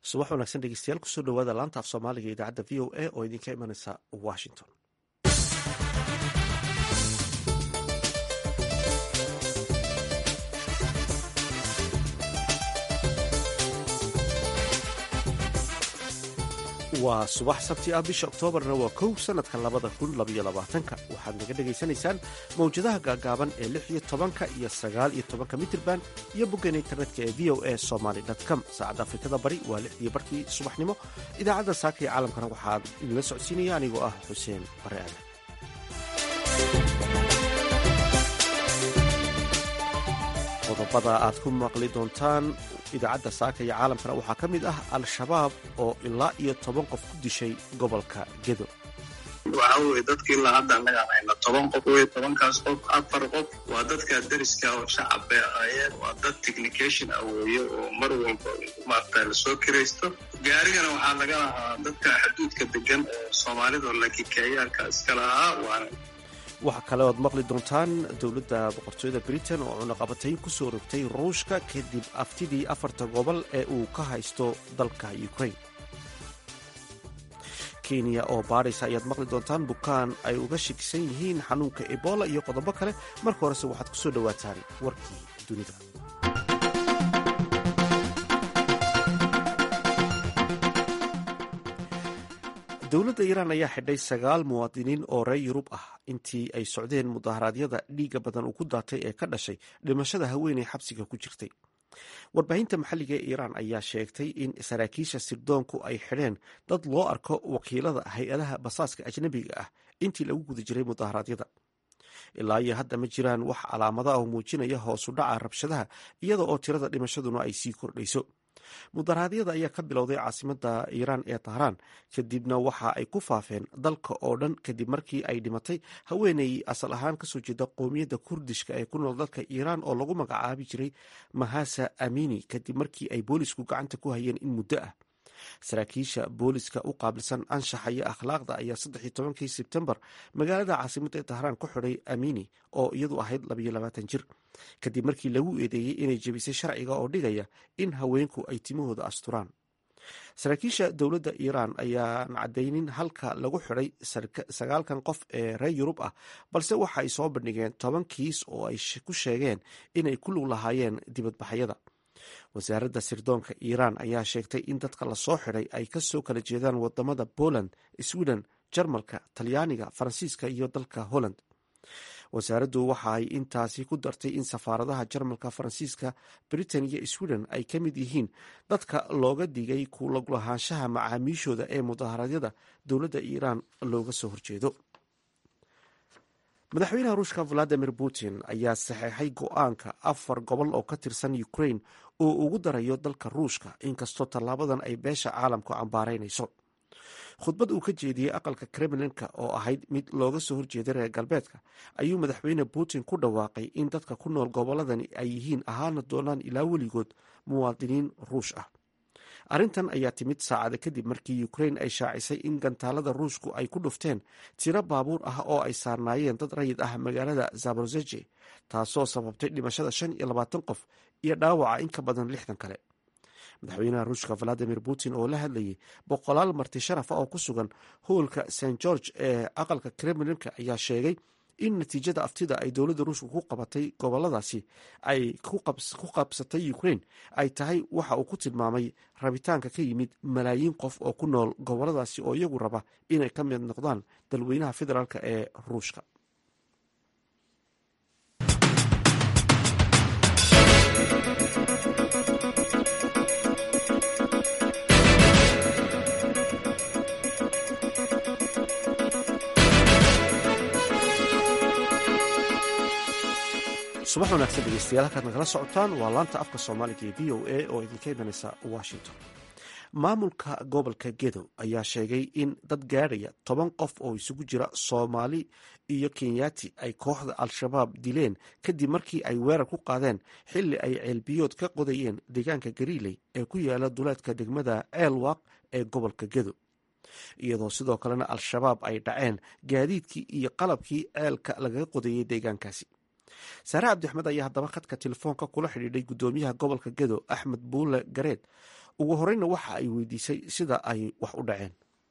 subax wanaagsan dhegeystayaal kusoo dhawaada laanta af soomaaliga idaacadda v o a oo idinka imanaysa washington waa subax sabti ah bisha oktoobarna waa kow sanadka labada kun labaiyo labaatanka waxaad naga dhegaysanaysaan mawjadaha gaagaaban ee lix iyo tobanka iyo sagaal iyo tobanka mitirban iyo boggan internetka ee v o a somaly com saacadda afrikada bari waa lixdii barkii subaxnimo idaacadda saaka iyo caalamkana waxaan idinla socodsiinaya anigoo ah xuseen bare aadan qodobada aad ku maqli doontaan idaacadda saaka iyo caalamkana waxaa ka mid ah al-shabaab oo ilaa iyo toban qof ku dishay gobolka gedo waxa weye dadka ilaa hadda annagaan hayna toban qof wey tobankaas qof afar qof waa dadka dariska oo shacab bay ahaayeen waa dad technication ah weeye oo mar walba maarata lasoo kiraysto gaarigana waxaa laga lahaa dadka xuduudka degan oo soomaalida oo lakikeeyaanka iska lahaa waana waxaa kale oad maqli doontaan dowladda boqortooyada britain oo cunaqabatayn ku soo rogtay ruushka kadib aftidii afarta gobol ee uu ka haysto dalka ukraine kenya oo baadhaysa ayaad maqli doontaan bukaan ay uga shakisan yihiin xanuunka ebola iyo qodobo kale marka horese waxaad ku soo dhowaataan warkii dunida dowladda iiraan ayaa xidhay sagaal muwaadiniin oo reer yurub ah intii ay socdeen mudaharaadyada dhiigga badan uu ku daatay ee ka dhashay dhimashada haweeney xabsiga ku jirtay warbaahinta maxalliga ee iiraan ayaa sheegtay in saraakiisha sirdoonku ay xidheen dad loo arko wakiilada hay-adaha basaaska ajnabiga ah intii lagu guda jiray mudaharaadyada ilaa iyo hadda ma jiraan wax calaamada oo muujinaya hoosu dhaca rabshadaha iyada oo tirada dhimashaduna ay sii kordhayso mudaharaadyada ayaa ka bilowday caasimada iiraan ee tahraan kadibna waxa ay ku faafeen dalka oo dhan kadib markii ay dhimatay haweeney asal ahaan kasoo jeeda qowmiyadda kurdishka ee ku nool dalka iiraan oo lagu magacaabi jiray mahasa amini kadib markii ay boolisku gacanta ku hayeen in muddo ah saraakiisha booliska u qaabilsan anshaxa iyo akhlaaqda ayaa saddexi tobankii sebtembar magaalada caasimada ee tahraan ku xidhay amini oo iyadu ahayd labayo labaatan jir kadib markii lagu eedeeyey inay jebisay sharciga oo dhigaya in haweenku ay timahooda asturaan saraakiisha dowladda iiraan ayaan cadaynin halka lagu xidhay sagaalkan qof ee reer yurub ah balse waxa ay soo bandhigeen toban kiis oo ay ku sheegeen inay ku lug lahaayeen dibadbaxyada wasaaradda sirdoonka iiraan ayaa sheegtay in dadka lasoo xidhay ay kasoo kala jeedaan wadamada poland sweden jarmalka talyaaniga faransiiska iyo dalka holland wasaaraddu waxa ay intaasi ku dartay in safaaradaha jarmalka faransiiska britain iyo sweden ay ka mid yihiin dadka looga digay ku laglahaanshaha macaamiishooda ee mudaharaadyada dowladda iiraan looga soo horjeedo madaxweynaha ruushka valadimir putin ayaa saxeexay go-aanka afar gobol oo ka tirsan ukraine oo ugu darayo dalka ruushka inkastoo tallaabadan ay beesha caalamku cambaaraynayso khudbad uu ka jeediyey aqalka kremlinka oo ahayd mid looga soo horjeeday reer galbeedka ayuu madaxweyne putin ku dhawaaqay in dadka ku nool gobolladani ay yihiin ahaana doonaan ilaa weligood muwaadiniin ruush ah arrintan ayaa timid saacada kadib markii ukraine ay shaacisay in gantaalada ruushku ay ku dhufteen tiro baabuur ah oo ay saarnaayeen dad rayid ah magaalada zaborozeje taasoo sababtay dhimashada shan iyo labaatan qof iyo dhaawaca in ka badan lixdan kale madaxweynaha ruushka valadimir putin oo la hadlayay boqolaal marti sharaf ah oo ku sugan hoolka st george ee aqalka kremlinka ayaa sheegay in natiijada aftida ay dowladda ruushka ku qabatay goboladaasi ay ku qabsatay ukraine ay tahay waxa uu ku tilmaamay rabitaanka ka yimid malaayiin qof oo ku nool goboladaasi oo iyagu raba inay ka mid noqdaan dalweynaha federaalk ee ruushka subax wanaagsan dhegeystayaal halkaad nagala socotaan waa laanta afka soomaaliga ee v o a oo idinka imanaysa washington maamulka gobolka gedo ayaa sheegay in dad gaadhaya toban qof oo isugu jira soomaali iyo kenyaati ay kooxda al-shabaab dileen kadib markii ay weerar ku qaadeen xilli ay ceelbiyood ka qodayeen deegaanka gariiley ee ku yaala duleedka degmada ceelwaaq ee gobolka gedo iyadoo sidoo kalena al-shabaab ay dhaceen gaadiidkii iyo qalabkii ceelka lagaga qodayay deegaankaasi saare cabdi axmed ayaa haddaba khadka telefoonka kula xidhiidhay guddoomiyaha gobolka gedo axmed buule gareed ugu horeyna waxa ay weydiisay sida ay wax u dhaceen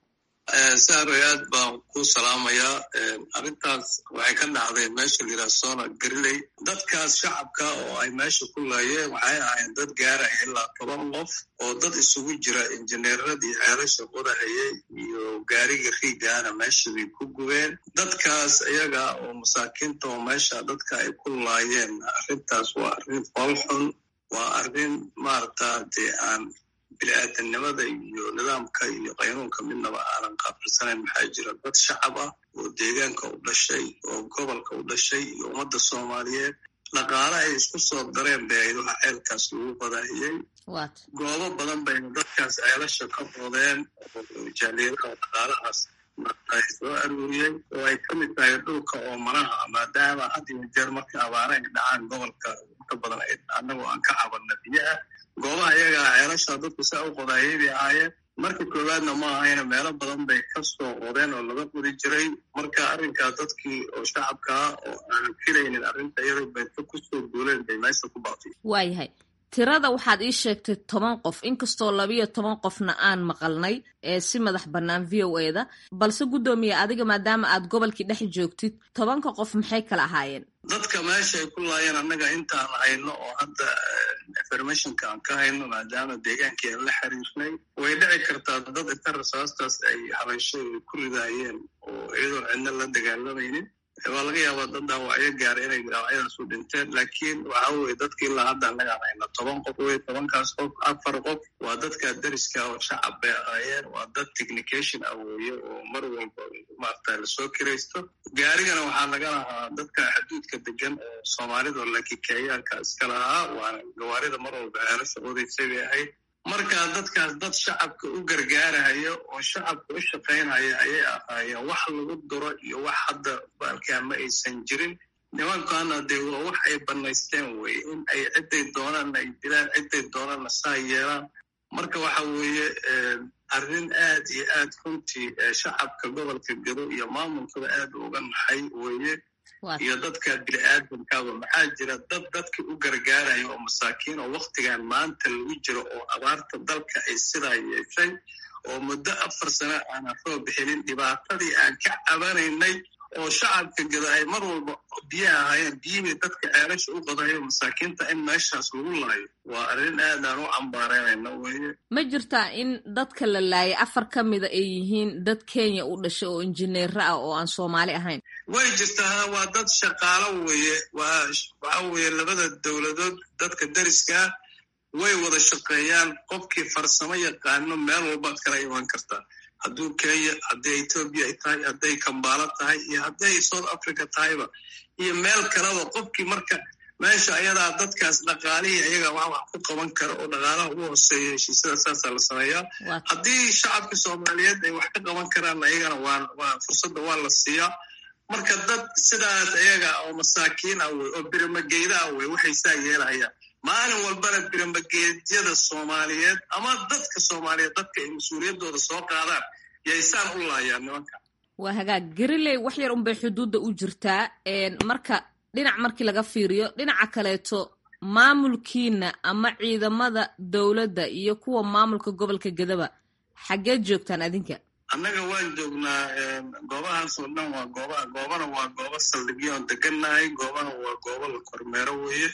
saaroy aad baan ku salaamayaa arrintaas waxay ka dhacday meesha layidhaha sona gariley dadkaas shacabka oo ay meesha ku laayeen waxay ahayn dad gaaraya ilaa toban qof oo dad isugu jira injineeradii ceelasha qodahayay iyo gaariga riigaana meesha bay ku gubeen dadkaas iyaga oo masaakiinta oo meesha dadka ay ku laayeen arrintaas waa arrin foolxun waa arrin maarata dee aan bini-aadamnimada iyo nidaamka iyo qaynuunka midnaba aanan qaabilsanayn maxaa jira dad shacab ah oo deegaanka u dhashay oo gobolka u dhashay iyo ummadda soomaaliyeed dhaqaale ay isku soo dareen bay ayd waxa ceelkaas lagu badahiyey goobo badan bayna dadkaas ceelasha ka rodeen oo jaaliyadaha dhaqaalahaas ay soo aruuriyey oo ay ka mid tahay dhulka oo manaha maadaama had iyo jeer marka abaara ay dhacaan gobolka inta badan annagoo aan ka cabanna biyaha goobaha iyagaa ceelasha dadku saa u qodaayay bay ahaayeen marka koowaadna ma ahayna meelo badan bay ka soo qodeen oo laga qodi jiray marka arrinkaa dadkii oo shacabkaa oo aanan filaynin arrinta iyada bayta kusoo duuleen bay meesha ku baaqtay waayahay tirada waxaad ii sheegtay toban qof inkastoo labiyo toban qofna aan maqalnay ee si madax bannaan v o eda balse guddoomiye adiga maadaama aad gobolkii dhex joogtid tobanka qof maxay kala ahaayeen dadka meesha ay ku laayeen annaga intaan hayno oo hadda informationka aan ka hayno maadaama deegaankii aan la xiriirnay way dhici kartaa dad inta rasaastaas ay habaysho ku ridaayeen oo iyadoon cidna la dagaalamaynin waa laga yaabaa dad dhaawacyo gaara inay dhaawacyadaas u dhinteen laakiin waxa weye dadka ilaa hadda annagaan hayna toban qof wey tobankaas qof afar qof waa dadka dariska oo shacab bay ahaayeen waa dad technication ah weeye oo mar walba maarata lasoo kiraysto gaarigana waxaa laga lahaa dadka xuduudka degan oo soomaalida laakiin kenyaanka iska lahaa waana gawaarida mar walba ceelasha odaysay bay ahayd marka dadkaas dad shacabka u gargaarahaya oo shacabka u shaqaynhaya ayay ahaayeen wax lagu duro iyo wax hadda baalkaa ma aysan jirin nimankaana dee waa wax ay bannaysteen weye in ay cidday doonaanna ay dilaan cidday doonaanna saa yeelaan marka waxa weeye arrin aad iyo aad runtii shacabka gobolka gado iyo maamulkaba aad uga naxay weeye iyo dadka bini-aadamkaaba maxaa jira dad dadka u gargaaraya oo masaakiin oo waktigan maanta lagu jiro oo abaarta dalka ay sidaa yeeshay oo muddo afar sano aanan roo bixinin dhibaatadii aan ka cabanaynay oo shacabka gada ay mar walba biyaha ahaayeen biyihii dadka ceelasha u qadayo masaakiinta in meeshaas lagu laayo waa arrin aadaan u cambaareynayna weye ma jirtaa in dadka la laayay afar ka mida ay yihiin dad kenya u dhashay oo injineero ah oo aan soomaali ahayn way jirtaa waa dad shaqaalo weeye waa waxa weeye labada dowladood dadka dariskaa way wada shaqeeyaan qofkii farsamo yaqaano meel walbaad kala iman kartaa hadduu kenya hadday etoobiya ay tahay hadday kambaalo tahay iyo hadday south africa tahayba iyo meel kaleba qofkii marka meesha ayadaa dadkaas dhaqaalihii ayaga wax wax ku qaban kara oo dhaqaalaha ugu hooseeya heshiisyada saasaa la sameeyaa haddii shacabka soomaaliyeed ay wax ka qaban karaan ayagana waa fursadda waa la siiyaa marka dad sidaas ayaga oo masaakiin ah wey oo birimageyda ah wey waxay saa yeelahayaan maalin walbana biramageedyada soomaaliyeed ama dadka soomaaliyeed dadka ay mas-uuliyaddooda soo qaadaan yaysaan u laayaan nimanka waa hagaag gariley wax yar unbay xuduudda u jirtaa marka dhinac markii laga fiiriyo dhinaca kaleeto maamulkiina ama ciidamada dowladda iyo kuwa maamulka gobolka gadaba xaggeed joogtaan adinka annaga waan joognaa goobahaas oo dhan waa gooba goobana waa goobo saldhigyoon degannahay goobana waa goobo la kormeero weeye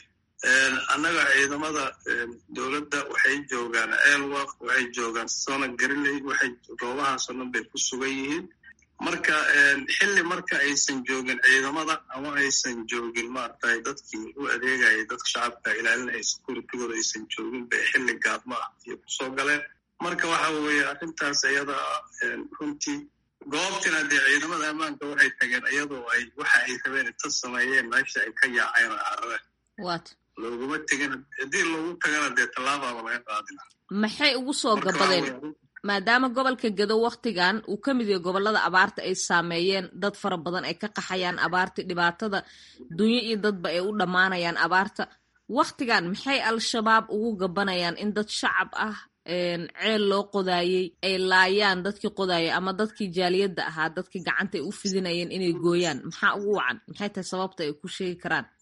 annaga ciidamada dowladda waxay joogaan elwaq waxay joogaan sona gariley waxay goobahaasoo dhan bay ku sugan yihiin marka xilli marka aysan joogin ciidamada ama aysan joogin maaragtay dadkii u adeegayay dadka shacabka ilaalinaya securitigooda aysan joogin bay xilli gaadma ah iyo kusoo galeen marka waxa weeye arrintaas iyada runtii goobtina dee ciidamada ammaanka waxay tageen iyadoo ay waxa ay rabeen inta sameeyeen meesha ay ka yaaceen oo carareen looguma tegin haddii loogu tagana dee tallaabaaba laga qaadina maxay ugu soo gabadeen maadaama gobolka gado waktigan uu ka mid yahay gobolada abaarta ay saameeyeen dad fara badan ay ka qaxayaan abaarta dhibaatada dunyo iyo dadba ay u dhammaanayaan abaarta waktigan maxay al-shabaab ugu gabanayaan in dad shacab ah ceel loo qodaayey ay laayaan dadkii qodaayay ama dadkii jaaliyadda ahaa dadkii gacanta ay u fidinayeen inay gooyaan maxaa ugu wacan maxay tahay sababta ay ku sheegi karaan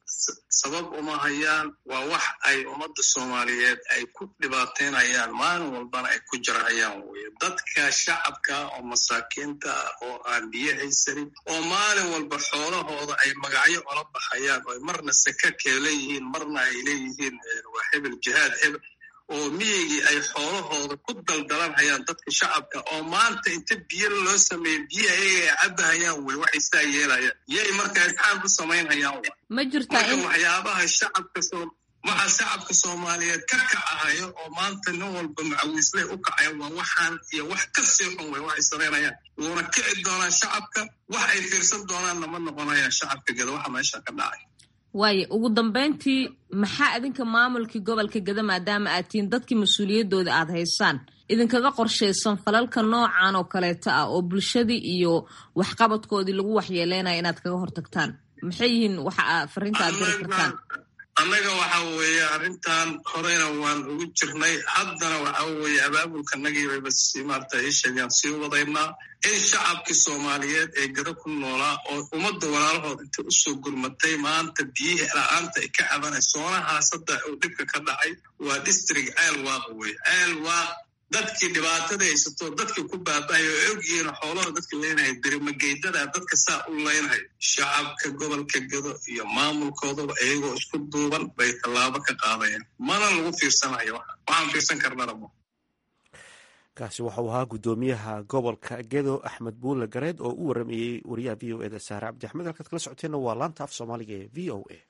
sabab uma hayaan waa wax ay ummadda soomaaliyeed ay ku dhibaateynayaan maalin walbana ay ku jarhayaan weye dadka shacabka oo masaakiinta ah oo aan biyo haysanin oo maalin walba xoolahooda ay magacyo ola baxayaan oo marna sakakee leeyihiin marna ay leeyihiin waa hebel jihaad hebel oo miyigii ay xoolahooda ku daldalanhayaan dadka shacabka oo maanta inta biyo loo sameeyo biyo ayaga ay cabahayaan wey waxay saa yeelayaan yay markaa isxaan ku samaynhayaan ma jirtaa marka waxyaabaha shacabka soo waxaa shacabka soomaaliyeed ka kacahayo oo maanta nin walba macawiisley u kacaya waa waxaan iyo wax ka sii xun wey waxay samaynayaan wuuna kici doonaan shacabka wax ay fiirsan doonaanna ma noqonayaan shacabka geda waxa meesha ka dhacay waayo ugu dambeyntii maxaa idinka maamulkii gobolka geda maadaama aad tihiin dadkii mas-uuliyaddooda aad haysaan idinkaga qorshaysan falalka noocan oo kaleeta ah oo bulshadii iyo waxqabadkoodii lagu waxyeeleynaya inaad kaga hortagtaan maxay yihiin waxa aa fariinta aad diri kartaan annaga waxa weeye arrintan horeyna waan ugu jirnay haddana waxa weeye abaabulkanagiibaba si maarata isheegaan sii wadaynaa in shacabkii soomaaliyeed ee gada ku noolaa oo ummadda walaalahood intay usoo gurmatay maanta biyihii la-aanta ay ka cabanay soonahaas hadda uu dhibka ka dhacay waa district ceel waaq weye ceel waaq dadkii dhibaatada haysato dadkii ku baaba'aya oo ogyihiin xoolaha dadka leenahay dirimageydada dadka saa u leynahay shacabka gobolka gado iyo maamulkoodaba iyagoo isku duuban bay tallaabo ka qaadayaan mana lagu fiirsanayo waxaan fiirsan karnana ma kaasi waxau ahaa guddoomiyaha gobolka gedo axmed buule gareed oo u waramayey wariyaha v o eda saare cabdi axmed halkaad kala socoteenna waa laanta af soomaaliga ee v o a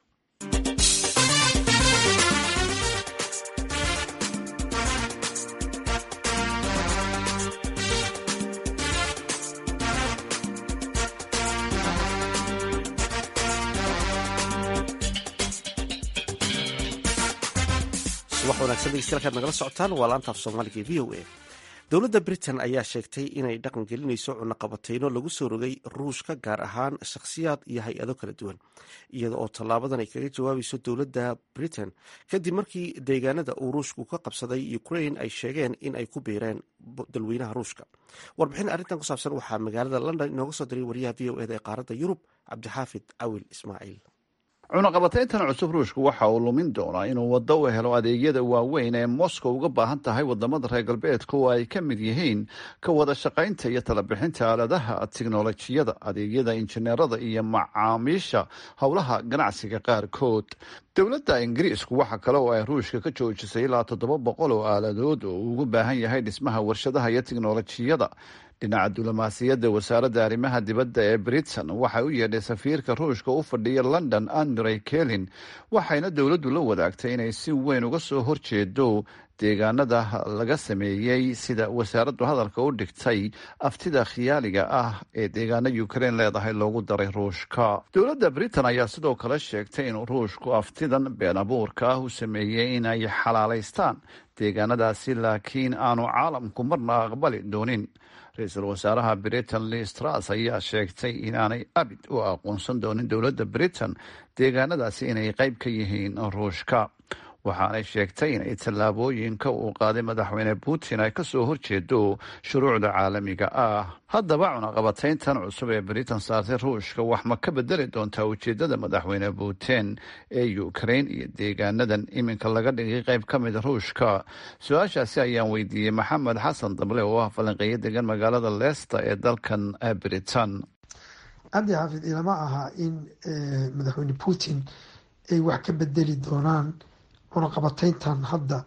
subax wanaagsan degeystayaal kaad nagala socotaan waa laanta af soomaaliga ee v o a dowladda britain ayaa sheegtay inay dhaqan gelinayso cunaqabateyno lagu soo rogay ruushka gaar ahaan shakhsiyaad iyo hay-ado kala duwan iyada oo tallaabadan ay kaga jawaabayso dowladda britain kadib markii deegaanada uu ruushku ka qabsaday ukraine ay sheegeen in ay ku biireen dalweynaha ruushka warbixin arrintan ku saabsan waxaa magaalada london inooga soo diray wariyaha v o eda ee qaaradda yurub cabdixaafid cawil ismaaciil cunaqabatayntan cusub ruushku waxa uu lumin doonaa inuu waddo u helo adeegyada waaweyn ee moscow uga baahan tahay wadamada reer galbeedka oo ay ka mid yihiin ka wada shaqaynta iyo talabixinta aaladaha tiknolojiyada adeegyada injineerada iyo macaamiisha howlaha ganacsiga qaarkood dowladda ingiriisku waxa kale oo ay ruushka ka joojisay ilaa toddoba boqol oo aaladood oo uu ugu baahan yahay dhismaha warshadaha iyo tiknolojiyada dhinaca diblomaasiyadda wasaaradda arrimaha dibadda ee britain waxay u yeedhay safiirka ruushka u fadhiya london andrey kelin waxayna dowladdu la wadaagtay inay si weyn uga soo horjeedo deegaanada laga sameeyey sida wasaaraddu hadalka u dhigtay aftida khiyaaliga ah ee deegaana ukraine leedahay loogu daray ruushka dowladda britain ayaa sidoo kale sheegtay in ruushku aftidan been abuurka ah u sameeyey inay xalaalaystaan deegaanadaasi laakiin aanu caalamku marna aqbali doonin ra-iisul wasaaraha britain listras ayaa sheegtay inaanay abid u aqoonsan doonin dowladda britain deegaanadaasi inay qayb ka yihiin ruushka waxaanay sheegtay inay tallaabooyinka uu qaaday madaxweyne putin ay kasoo horjeedo shuruucda caalamiga ah haddaba cunaqabatayntan cusub ee britain saartay ruushka wax ma ka bedeli doontaa ujeedada madaxweyne putin ee ukraine iyo deegaanadan iminka laga dhigay qayb ka mida ruushka su-aashaasi ayaan weydiiyey maxamed xasan dable oo ah falanqeeyo degan magaalada leicester ee dalkan britain cabdi xaafid ilama aha in madaxweyne putin ay wax ka bedeli doonaan cunaqabatayntan hadda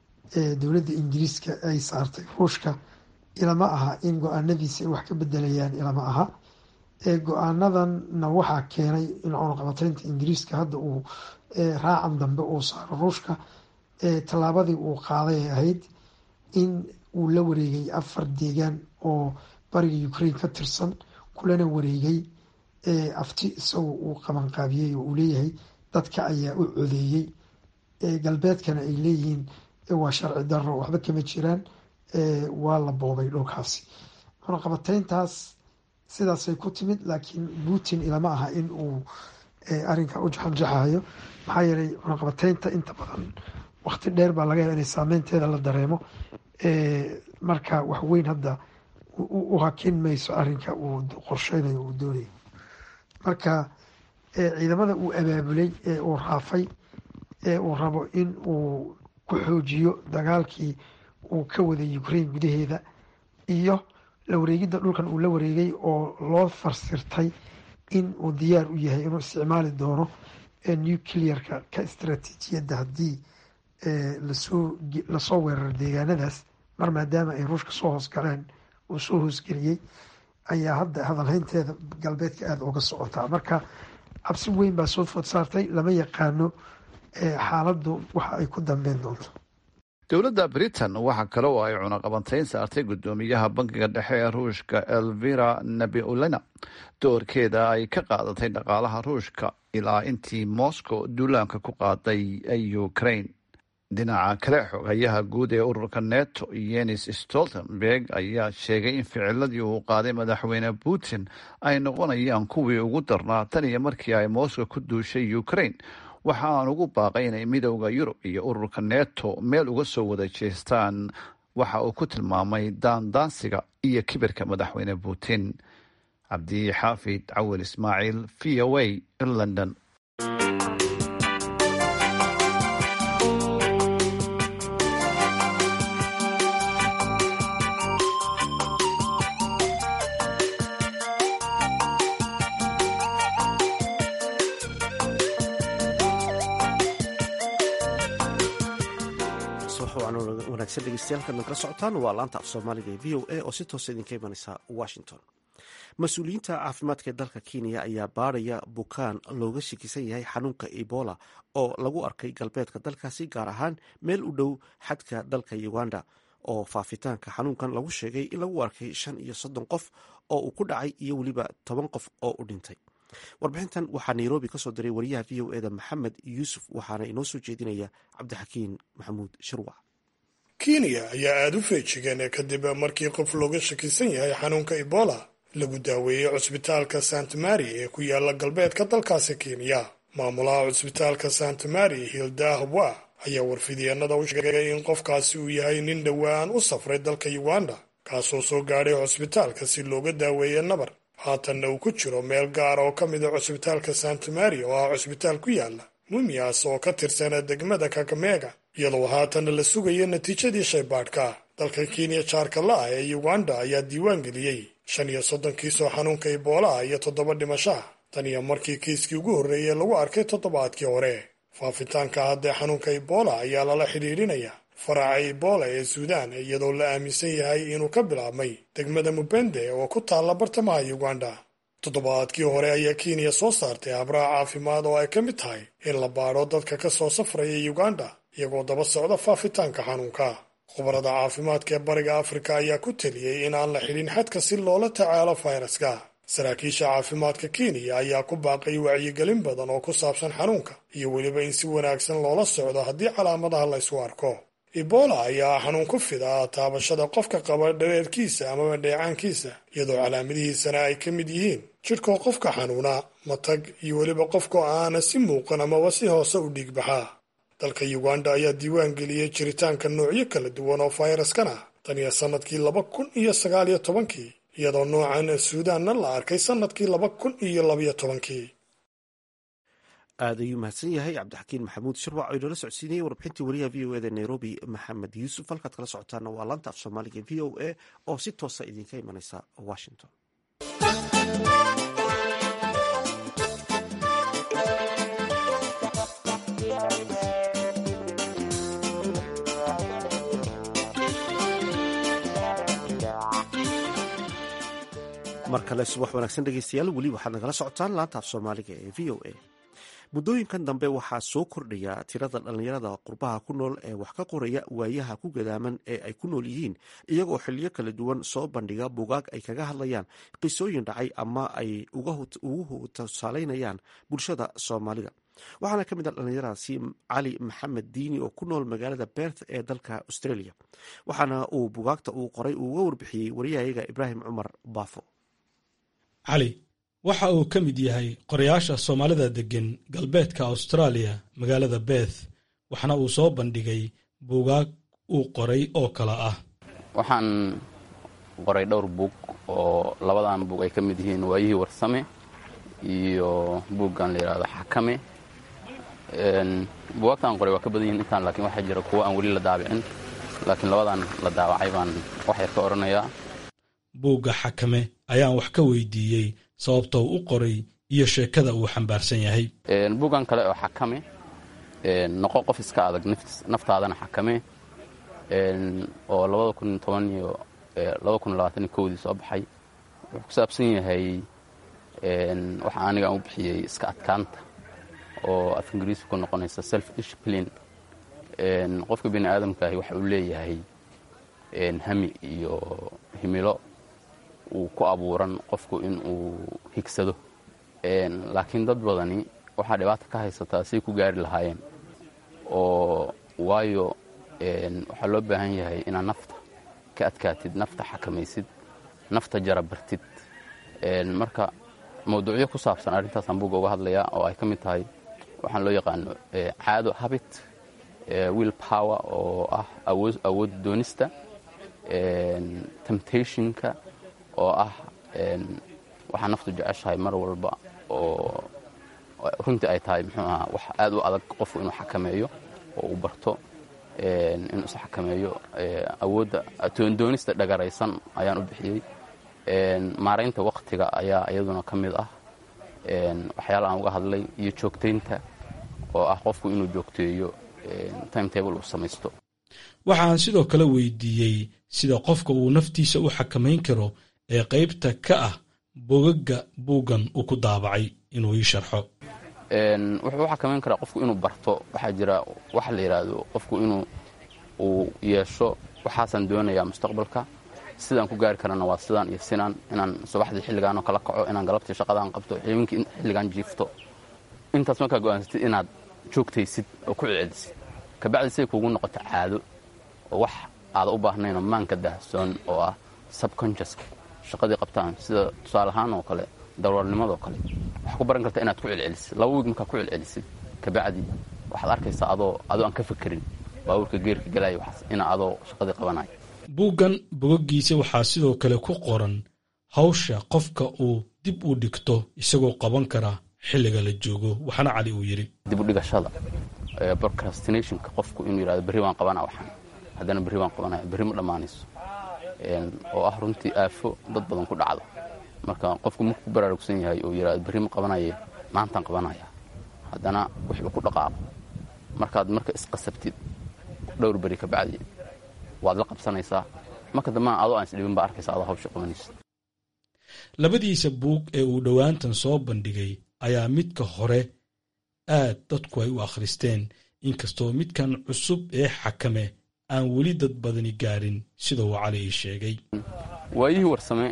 ee dowladda ingiriiska ay saartay ruushka ilama aha in go-aanadiisa ay wax ka bedelayaan ilama aha go-aanadanna waxaa keenay in cunaqabataynta ingiriiska hadda uu raacan dambe uu saaro ruushka tallaabadii uu qaaday ay ahayd in uu la wareegay afar deegaan oo bariga ukraine ka tirsan kulana wareegay afti isagoo uu qabanqaabiyey oo uu leeyahay dadka ayaa u codeeyey galbeedkana ay leeyihiin waa sharci daro waxba kama jiraan waa la boobay dhulkaasi cunaqabatayntaas sidaasay ku timid laakiin putin ilama aha in uu arinka u jaxanjaxayo maxaa yeelay cunaqabataynta inta badan waqti dheer baa laga yaaba inay saameynteeda la dareemo marka wax weyn hadda u hakin mayso arinka uu qorsheynayo uu doonayo marka ciidamada uu abaabulay ee uu raafay ee uu rabo in uu ku xoojiyo dagaalkii uu ka waday ukraine gudaheeda iyo la wareegidda dhulkan uu la wareegay oo loo farsirtay in uu diyaar u yahay inuu isticmaali doono nuclearka ka istaraatiijiyadda haddii lasoo lasoo weeraro deegaanadaas mar maadaama ay ruushka soo hoosgaleen uu soo hoosgeliyey ayaa hadda hadalhaynteeda galbeedka aada uga socotaa marka cabsi weyn baa soo food saartay lama yaqaano xaaladdu waxa ay ku dambeyn doonto dowladda britain waxa kale oo ay cunaqabantayn saartay guddoomiyaha bankiga dhexe ee ruushka elvira nabiulena doorkeeda ay ka qaadatay dhaqaalaha ruushka ilaa intii moscow duulaanka ku qaaday ukraine dhinaca kale xogayaha guud ee ururka neto yenis stoltenberg ayaa sheegay in ficiladii uu qaaday madaxweyne putin ay noqonayaan kuwii ugu darnaa tan iyo markii ay moscow ku duushay ukraine waxa aan ugu baaqay inay midowda yurub iyo ururka neto meel uga soo wada jeestaan waxa uu ku tilmaamay daandaansiga iyo kibirka madaxweyne putin cabdi xaafid cawil ismaaciil v o a london wanaagsan dhegeystayaal kala socotaan waa laanta af soomaaliga ee v o a oo si toosa idinka imaneysa washington mas-uuliyiinta caafimaadka ee dalka kenya ayaa baaraya bukaan looga shakisan yahay xanuunka ebola oo lagu arkay galbeedka dalkaasi gaar ahaan meel u dhow xadka dalka uganda oo faafitaanka xanuunkan lagu sheegay in lagu arkay shan iyo soddon qof oo uu ku dhacay iyo weliba toban qof oo u dhintay warbixintan waxaa nairobi kasoo diray wariyaha v o eda maxamed yuusuf waxaana inoo soo jeedinaya cabdixakiin maxamuud shirwac kenya ayaa aada u feejigeen kadib markii qof looga shakisan yahay xanuunka ebola lagu daaweeyey cusbitaalka sant mary ee ku yaala galbeedka dalkaasi kenya maamulaha cusbitaalka sant mary hilda habwa ayaa warfidyeenada u sheegay in qofkaasi uu yahay nin dhowaan u safray dalka uganda kaasoo soo gaadhay cusbitaalka si looga daaweeye nabar haatanna uu ku jiro meel gaar oo ka mida cusbitaalka sant mary oo ah cusbitaal ku yaala mumias oo ka tirsana degmada kakamega iyadoo haatana la sugayo natiijadii shaybaadhka dalka kenya jaarka la-ah ee uganda ayaa diiwaan geliyey shan iyo soddon kiisoo xanuunka iboolaha iyo toddoba dhimashaha tan iyo markii kiiskii ugu horreeyey lagu arkay toddobaadkii hore faafitaanka haddee xanuunka ibola ayaa lala xidhiidhinaya faraca ibola ee suudaan iyadoo la aaminsan yahay inuu ka bilaabmay degmada mubende oo ku taalla bartamaha uganda toddobaadkii hore ayaa kenya soo saartay habraha caafimaad oo ay ka mid tahay in la baadho dadka ka soo safraya uganda iyagoo daba socda faafitaanka xanuunka khubarada caafimaadka ee bariga afrika ayaa ku teliyey in aan la xidhin xadka si loola tacaalo fayraska saraakiisha caafimaadka kenya ayaa ku baaqay wacyigelin badan oo ku saabsan xanuunka iyo weliba in si wanaagsan loola socdo haddii calaamadaha la ysu arko ebola ayaa xanuun ku fida taabashada qofka qaba dhareerkiisa amaba dheecaankiisa iyadoo calaamadihiisana ay ka mid yihiin jidhkoo qofka xanuuna matag iyo weliba qofkoo aana si muuqan amaba si hoose u dhiigbaxaa dalka uganda ayaa diiwaan geliyey jiritaanka noocyo kala duwan oo fayraskan ah tan iyo sannadkii laba kun iyo sagaal iyo tobankii iyadoo noocan suudaanna la arkay sannadkii laba kun iyo labayo tobankii aad ayuu mahadsan yahay cabdixakiin maxamuud shirwac oo inoola socodsiinayay warbixintii wariyaha v o eda nairobi maxamed yuusuf halkaad kala socotaana waa laanta af soomaaliga v o a oo si toosa idinka imaneysa washington mar kale subax wanaagsan dhegeystayaal weli waxaad nagala socotaan laanta af soomaaliga ee v o a muddooyinkan dambe waxaa soo kordhaya tirada dhallinyarada qurbaha ku nool ee wax ka qoraya waayaha ku gadaaman ee ay ku nool yihiin iyagoo xiliyo kala duwan soo bandhiga bugaag ay kaga hadlayaan qisooyin dhacay ama ay ugu tusaaleynayaan bulshada soomaalida waxaana ka mid ah dhallinyaradaasi cali maxamed diini oo ku nool magaalada berth ee dalka australia waxaana uu bugaagta uu qoray uuga warbixiyey wariyahayaga ibraahim cumar baafo cali waxa uu ka mid yahay qorayaasha soomaalida deggan galbeedka austraaliya magaalada beth waxna uu soo bandhigay buugaag uu qoray oo kale ah waxaan qoray dhowr buug oo labadan buug ay ka mid yihiin waayihii warsame iyo buuggan la yidhahdo xakame buwaagta aan qoray waa ka badan yihin intaan laakiin waxaa jira kuwo aan weli la daabicin laakiin labadan la daawacay baan wax yar ka odhanayaa buugga xakame ayaan wax ka weydiiyey sababta uu u qoray iyo sheekada uu xambaarsan yahay buuggan kale oo xakame noqo qof iska adag naftaadana xakame oo labada kun toban iyo labada kun labaatan iyo kowdii soo baxay wuxuu ku saabsan yahay waxa aniga aan u bixiyey iska adkaanta oo af ingiriisi ku noqonaysa self discipline qofka bini aadamkaahi waxa uu leeyahay hami iyo himilo uu ku abuuran qofku in uu higsado laakiin dad badani waxaa dhibaata ka haysataa say ku gaari lahaayeen oo waayo waxaa loo baahan yahay inaad nafta ka adkaatid nafta xakamaysid nafta jarabartid marka mawduucyo ku saabsan arrintaasaan buugga uga hadlayaa oo ay ka mid tahay waxaan loo yaqaano caado habit will power oo ah awood doonista temptationka oo ah waxaa naftu jeceshahay mar walba oo runtii ay tahay muxuu ahaa wax aad u adag qofku inuu xakameeyo oo uu barto inuu is xakameeyo awoodda toondoonista dhagaraysan ayaan u bixiyey maaraynta waktiga ayaa iyaduna ka mid ah waxyaala aan uga hadlay iyo joogtaynta oo ah qofku inuu joogteeyo timetable uu samaysto waxaan sidoo kale weydiiyey sida qofka uu naftiisa u xakamayn karo ee qaybta ka ah bogagga buuggan uu ku daabacay inuu ii sharxo wuxuu u xakamayn karaa qofku inuu barto waxaa jira waxa la yidhaahdo qofku inuu uu yeesho waxaasaan doonayaa mustaqbalka sidaan ku gaari karana waa sidaan iyo sinaan inaan subaxdii xilligaanoo kala kaco inaan galabtii shaqadaan qabto xilinkii xilligaan jiifto intaas markaa go'aansatid inaad joogtaysid oo ku celcelisid kabacdi siday kuugu noqoto caado oo wax aada u baahnaynoo maanka daahsoon oo ah subconsciouska shaqadii qabtaan sida tusaale ahaan oo kale daroornimadoo kale waxaa ku baran karta inaad ku celcelisid laba wiig markaa ku celcelisid kabacdi waxaad arkaysaa adoo adoo aan ka fekerin baabuurka geerka galaya waxaas ina adoo shaqadii qabanaya buuggan bogaggiisa waxaa sidoo kale ku qoran hawsha qofka uu dib u dhigto isagoo qaban kara xilliga la joogo waxaana cali uu yidhi dib u dhigashada procrastinationka qofku inuu yidhahdo berri waan qabanaa waxaan haddana berri waan qabanaya berri ma dhammaanayso oo ah runtii aafo dad badan ku dhacdo marka qofku marku ku baraarugsan yahay oo yidhahdo berri ma qabanaye maantaan qabanaya haddana wuxuu ku dhaqaaqo markaad marka isqasabtid dhowr beri ka bacdi waad la qabsanaysaa marka dambana adoo aan isdhibin baa arkaysa adoo hawsha qabanaysa labadiisa buug ee uu dhowaantan soo bandhigay ayaa midka hore aad dadku ay u akhristeen inkastoo midkan cusub ee xakame aan weli dad badani gaarin sida uu cali ii sheegay waayihii warsame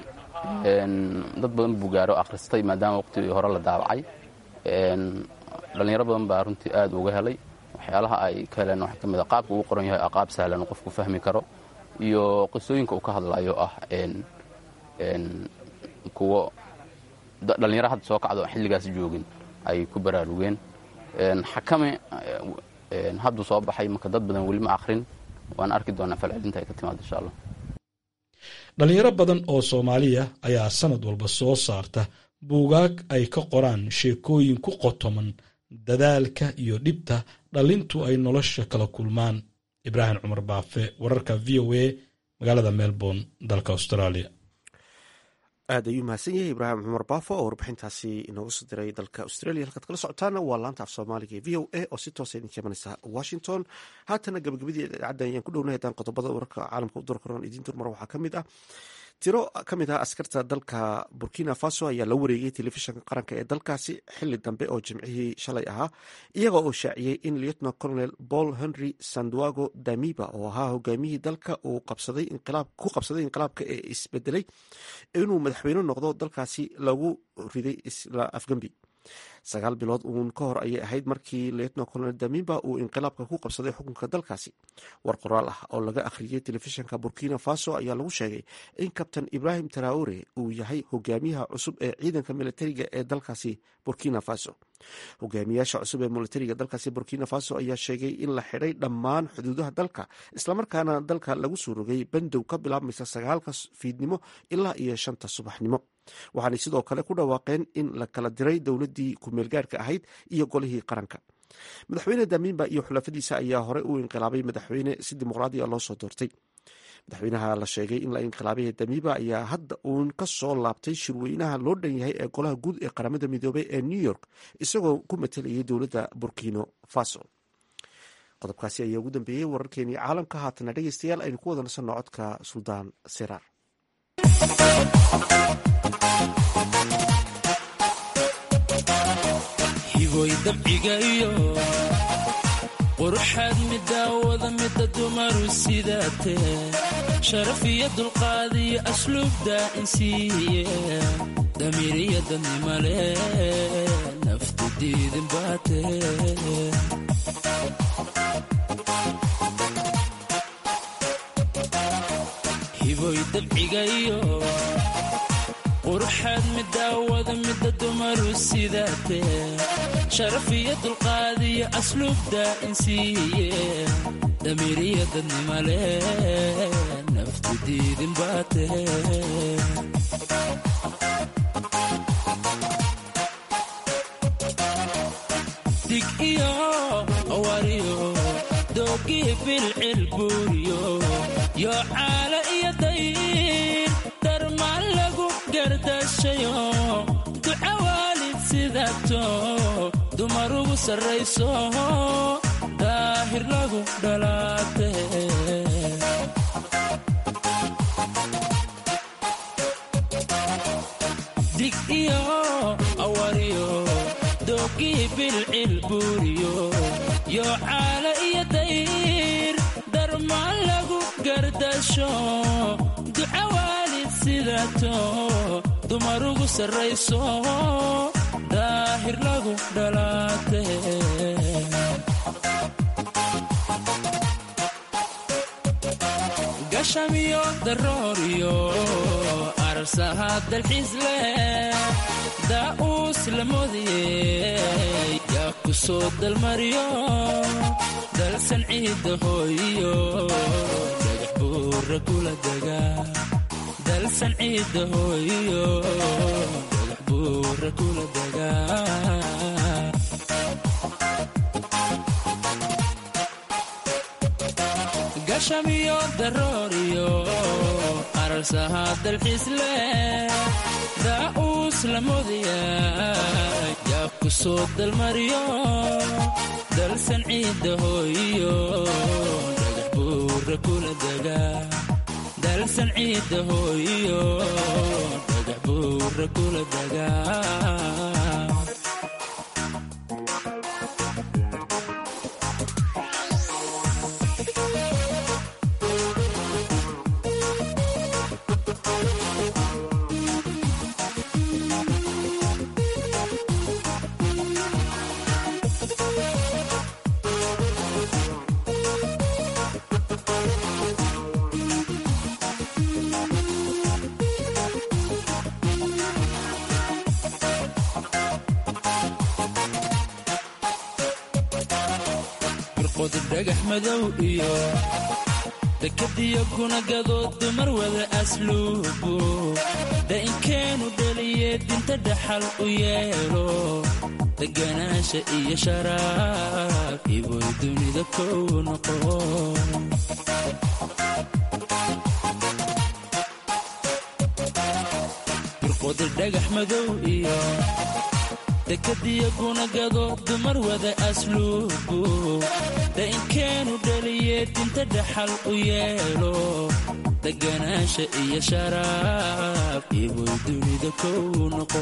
dad badan buu gaaro akhristay maadaama waqtigii hore la daabacay dhallinyaro badan baa runtii aad uga helay waxyaalaha ay ka heleen waxaa ka mid a qaabka uu qoran yahay a qaab sahlan oo qofku fahmi karo iyo qisooyinka uu ka hadlayo ah kuwo dhallinyaro hadda soo kacdo aan xilligaas joogin ay ku baraarugeen xakame hadduu soo baxay marka dad badan weli ma akhrin waan arki doonaa falcelinta ay ka timaado insha allah dhallinyaro badan oo soomaaliya ayaa sanad walba soo saarta buugaag ay ka qoraan sheekooyin ku qotoman dadaalka iyo dhibta dhalintu ay nolosha kala kulmaan ibraahim cumar baafe wararka v o a magaalada melbourne dalka australia aad ayuu mahadsan yahay ibraahim cumar baafo oo warbixintaasi inooga soo diray dalka australia halkaad kala socotaana waa laanta af soomaaliga ee v o a oo si toosa idinka imanaysa washington haatana gabagabadii idaacadda ayaan ku dhownahay haddaan qodobada wararka caalamka u dorkoran idiin durmar waxaa ka mid ah tiro ka mid ah askarta dalka burkina faso ayaa la wareegay telefishinka qaranka ee dalkaasi xili dambe oo jimcihii shalay ahaa iyaga oo shaaciyey in lieutenant colonel paul henry sanduago damiba oo ahaa hogaamiyihii dalka uu ku qabsaday inqilaabka ee isbedelay inuu madaxweyne noqdo dalkaasi lagu riday isla afgambi sagaal bilood uun ka hor ayay ahayd markii lieutenant colonel damiba uu inqilaabka ku qabsaday xukunka dalkaasi war qoraal ah oo laga akhriyey telefishinka burkina faso ayaa lagu sheegay in kabtan ibrahim traore uu yahay hogaamiyaha cusub ee ciidanka militariga ee dalkaasi burkina faso hogaamiyaasha cusub ee militariga dalkaasi burkina faso ayaa sheegay in la xidhay dhammaan xuduudaha dalka islamarkaana dalka lagu soo rogay bandow ka bilaabmaysa sagaalka fiidnimo ilaa iyo shanta subaxnimo waxaanay sidoo kale ku dhawaaqeen in la kala diray dowladdii ku-meelgaarhka ahayd iyo golihii qaranka madaxweyne damiinba iyo xulafadiisa ayaa hore u inqilaabay madaxweyne si dimuqraadiya loo soo doortay madaxweynaha la sheegay in la inqilaabay damiiba ayaa hadda uun ka soo laabtay shirweynaha loo dhan yahay ee golaha guud ee qaramada midoobey ee new york isagoo ku matalayay dowladda burkino faso qodobkaasi ayaa ugu dambeeyey wararkeenii caalamka haatana dhegeystayaal aynu ku wada nasanno codka suldaan siraar hiboy dabciga iyo quruxaad midaawada mida dumaru sidaatee sharaf iyo dulqaad iyo asluubda insiiye damiiriya dadnimale naftu diidin baatee hiboy dabciga iyo quruxaad midaawada mida dumaru sidaatee sharaf iyo dulqaad iyo asluubda insiiye damiiriya dadnimale naftu diidin baatee dig iyo awariyo doogii bilcil buuriyo yoo caala iyo dayn darmaan lagu gardashayo duca waalid sidato dumar ugu sarrayso daahir lagu dhalaate dig iyo awariyo doogii bilcil buuriyo yoo caala iyo dayr darmaan lagu gardasho duca waalid sidato dumar ugu sarrayso daahir lagu dhalaate gashamiyo darooriyo arsaha dalxiis leh daa'uus la moodiyey yaa ku soo dalmariyo dalsan ciidda hooyiyo dhagax buura kula dega dalsan ciidda hooyiyo dhagax buura kula dega gashamiyo darooriyo arsaha dalxiis leh daa'uus la moodaya yaa ku soo dalmariyo dalsan ciidda hooyiyo dhagax buura kula dega dalsan ciidda hooyiyo dhagax buura kula dega birqod dhagax madow iyo dekadiyo gunagadood dumar wada asluubu da'inkeenu dhaliye dinta dhaxal u yeelo deganaansha iyo sharaaf iboy dunida kow noqo birqodi dhagax madow iyo dekadiyo gunagado dumar wada asluubu da'inkeenu dhaliye dinta dhaxal u yeelo deganaansha iyo sharaaf iboy dunida kow noqo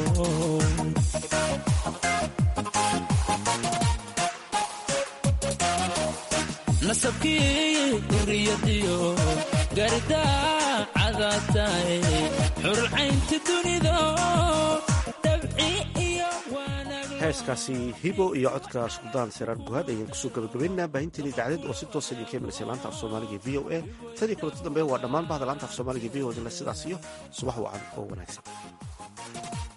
nasabkii duriyadiyo gardaa cadaatae xurcaynta dunido dabci iyo heeskaasi hibo iyo codka suldaan siraar guhaad ayaan kusoo gabagabaynaa baahinteeni dacdeed oo si toosa idinka imanaysa laanta af soomaaliga v o a tadii kulanti dambe waa dhammaan bahda laanta af soomaaliga v o dila sidaas iyo subax wacan oo wanaagsan